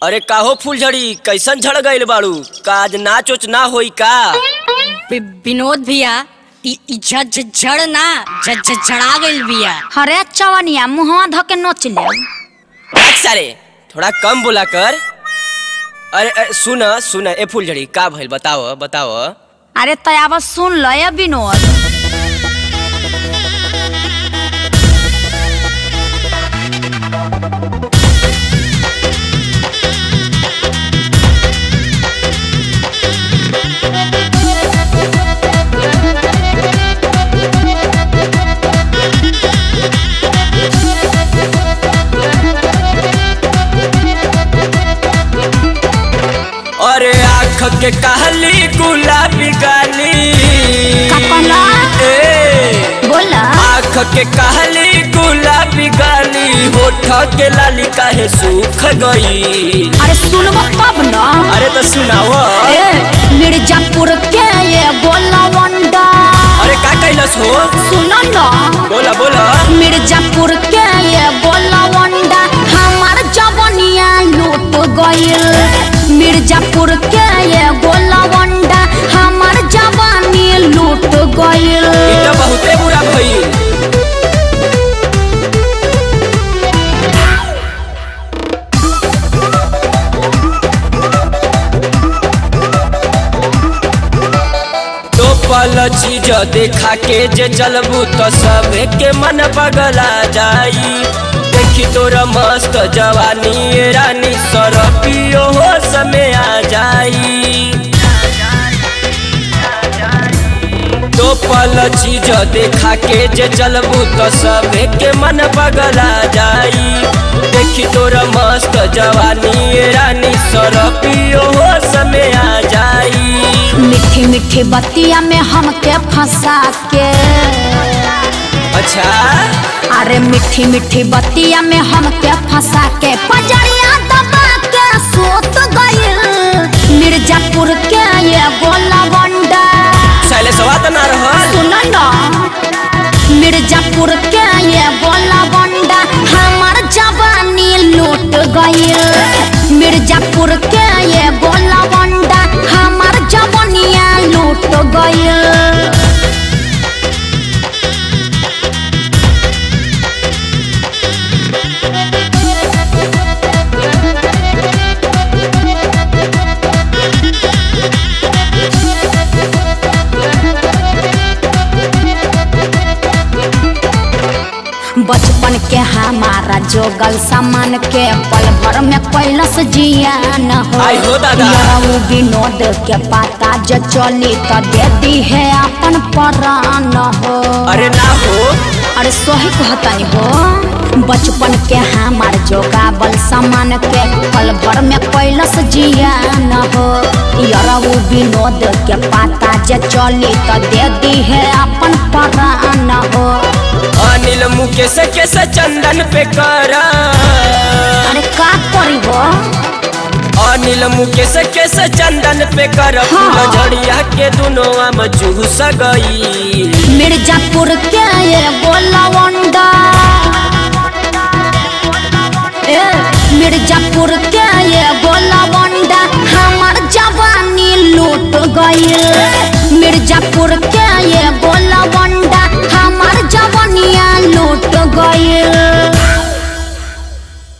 अरे काहो फूलझड़ी कैसन झड़ गइल बाड़ू का आज नाच उच ना होई का वि- विनोद भैया इ इ झ- झ- झड़ ना झ- झ- झड़ा गइल बिया हरे चवनिया मुहवा धके नोच ले देख सारे थोड़ा कम बोला कर अरे अरे सुन सुन ए फूलझड़ी का भइल बताओ बताओ अरे तयाब सुन ल ये विनोद अरे आँख के कहली गुलाबी गाली का कहला? ए बोला आँख के कहली गुलाबी गाली होठ के लाली काहे सूख गई अरे सुनबो तब न अरे तो सुनाओ ए मिर्जापुर के ये बोला वंडा अरे का कैलस हो सुन न बोला बोला मिर्जापुर के ये बोला वंडा हमार जवनिया लूट गइल मिर्जापुर के ये बोला वंडा हमार जवानी लूट गइल ई तो बहुते बुरा भइल तो पल चीज देखा के जे चलबू तो सबे के मन पगला जाई देखी तोरा मस्त जवानी ए रानी सरपियो हो समय आ जाई तो पल चीज देखा के जे चलबू तो सबे के मन पगला जाई देखी तोरा मस्त जवानी ए रानी सरपियो हो समय आ जाई मीठी मीठी बतिया में हमके फंसा के अच्छा अरे मीठी मीठी बतिया में हमके फंसा के पजरिया दबा के सोत गइल मिर्जापुर के ये गोला वंडा शैलेशवा तो ना रहल सुन न मिर्जापुर के ये गोला वंडा हमार जवानी लूट गइल मिर्जापुर के ये गोला वंडा हमार जवानिया लूट गइल बचपन के हमारा जोगल सामान के पल भर में कैलस जियान हो आई हो दादा। यरऊ विनोद के पाता जो चली तो दे दी है अपन परान हो अरे ना हो अरे सही कहतनी हो बचपन के हमार जोगावल सामान के पल भर में कैलस जियान हो यरऊ विनोद के पाता जे चली तो दे दी है अपन परान हो अनिल मुकेश के से चंदन पे करा अरे का करी हो अनिल मुकेश के से चंदन पे कर फूल हाँ। झड़िया के दुनो आम चूस गई मिर्जापुर के ये गोलवंडा ए मिर्जापुर के ये गोलवंडा हमार जवानी लूट गइल मिर्जापुर के ये गोलवंडा हमार जवानिया लूट गइल